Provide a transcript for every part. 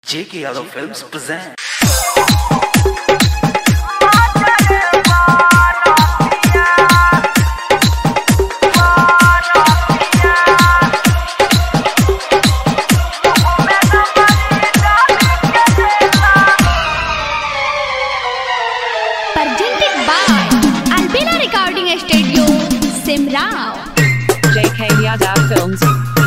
J.K. Yadav Films present. presented by Albina Recording Studio, Simrao. JK Yadav Films.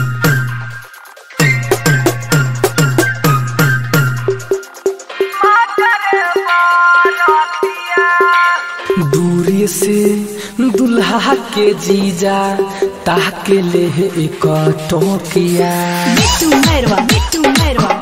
दूरी से दुल्हा के जीजा ताके ले एक टोकिया Bittu Merwa, Bittu Merwa.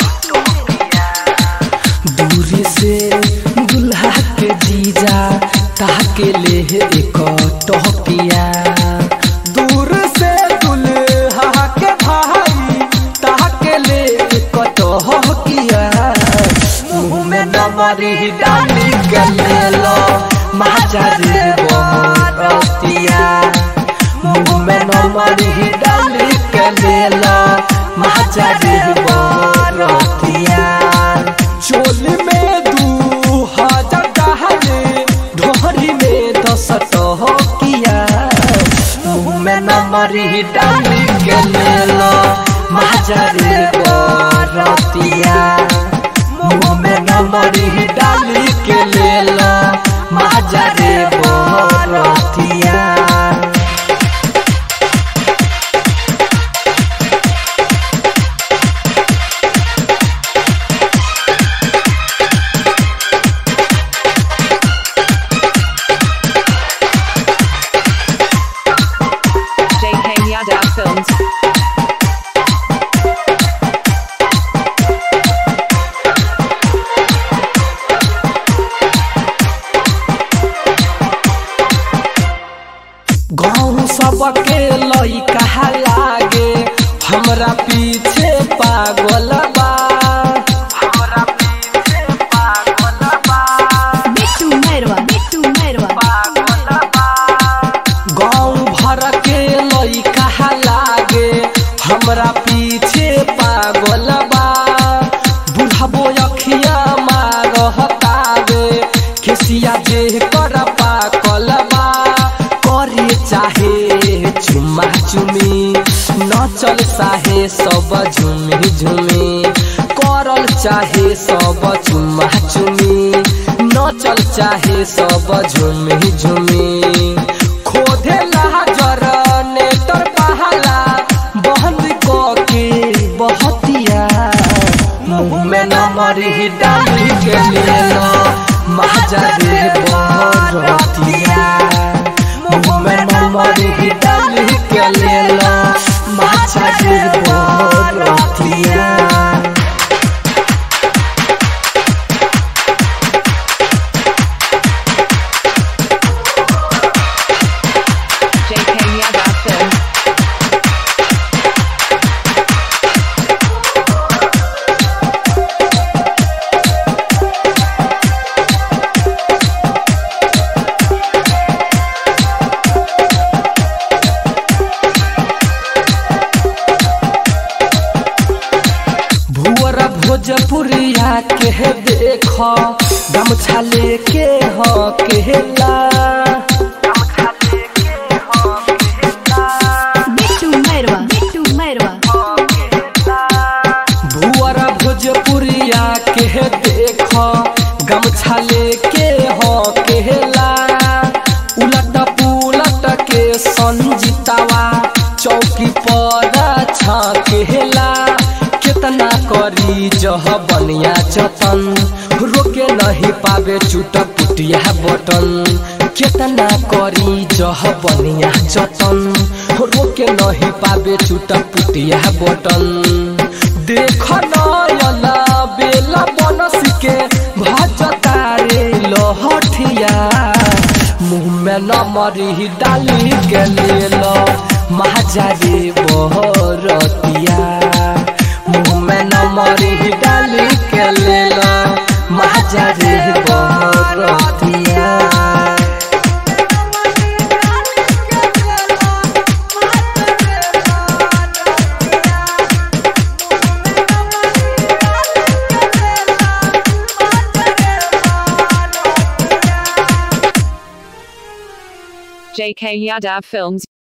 दूरी से दुल्हा के जीजा ताके ले एक टोकिया दूर से दुल्हा के भाई ताके ले एक टोकिया मुंह में नमरी डाली के ले लो महाचारी बोरतिया मुंह में नमरी डाली के ले लो महाचारी बोरतिया चोली में दू हजार डहले ढोरी में दस टोकिया मुंह में नमरी डाली के ले लो महाचारी बोरतिया मुंह में नमरी डाली के ले लो महाजारे बोरतिया JK Yadav Films. गाँव सबके लइका लागे हमरा पीछे पागल बा हमरा पीछे पागल बा Bittu Merwa, Bittu Merwa. गाँव भर के लइका लागे हमरा पीछे पागल बा बुढ़बो अखिया मारहतावे खेसिया जे कर पाकल बा करे चाहे चुम्मा चुमी नचल चाहे सब झुमी झुमी करल चाहे सब चुम्मा चुमी नचल चाहे सब झुमी झुमी खोदे जर नेटर पहला बंद क के बहतिया मुंह में नमरी डाली के ले लो महाजारे बरतिया मुंह में नमरी डाली के ले लो महाजारे बरतिया JK Yadav Films. भुअर भोजपुरिया के देख गमछा लेके ह केला Bittu Merwa, Bittu Merwa. भुअर भोजपुरिया के देख गमछा लेके ह केला उलट पुलट के संजितावा चौकी पर छकेला कितना करी जह बनिया जतन रोके नहीं पावे चुट पुटिया बटन कितना करी जह बनिया जतन रोके नहीं पावे चुट पुटिया बटन देख नयला बेला बनस के भजता रे लहठिया मुंह में नमरी डाली के ले लो महाजारी बहरतिया मुंह में नमरी डाली के ले लो महाजारी बहरतिया JK Yadav Films